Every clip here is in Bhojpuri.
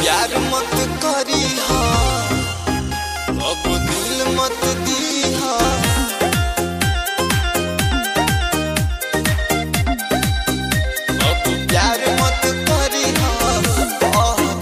प्यार मत करी हा अब दिल मत दी हा अब प्यार मत करी हा बहुत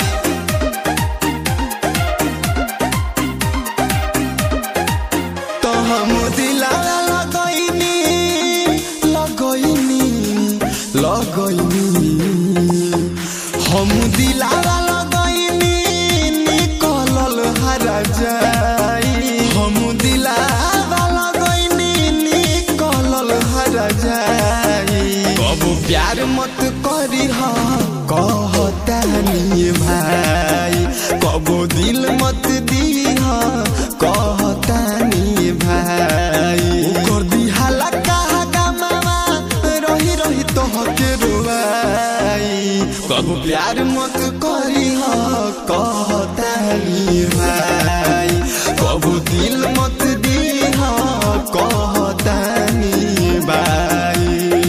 तो हम दिला लगैनी लगैनी लगैनी हम दिला लगैनी निकलल हरा जाई हम दिला लगैनी निकलल हरा जाई कब प्यार मत करी हा कहतानी भाई कबो दिल मत दी हा कहतानी भाई कर दी हाला कहा गमावा रही रही तोहके रुवाई कबो प्यार मत करी हा कहतानी भाई कबो दिल मत दी हा कहतानी भाई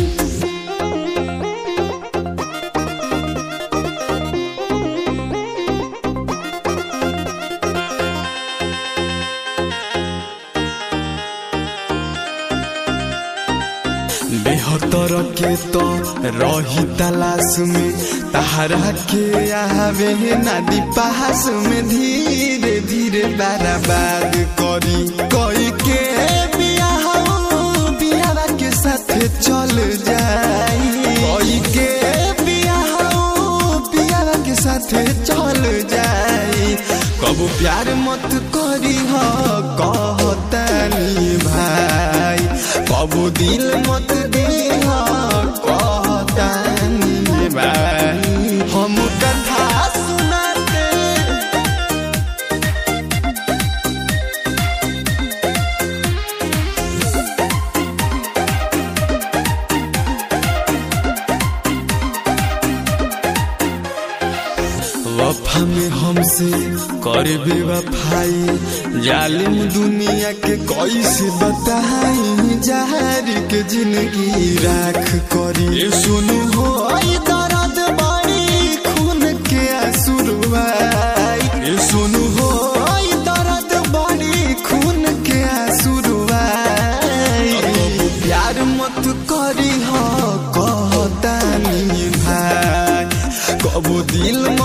बेहतर के तो रही तलाश में तहरा के आवे नदी पास में धीरे धीरे बर्बाद करी कोई के बियाह बियाह के साथ चल जाई कोई के बियाह बियाह के साथ चल जाई कबू प्यार मत करी हो कहतानी भाई कबू दिल मत दी हो कहतानी भाई हम कथा सुनाते वफा में हमसे कर बेवफाई जालिम दुनिया के कैसे बताई जहर के जिंदगी राख करी ए सुनु हो आई दर्द बड़ी खून के आंसुरवाई ए सुनु हो आई दर्द बड़ी खून के आंसुरवाई प्यार मत करी हो कहतानी भाई कबो दिल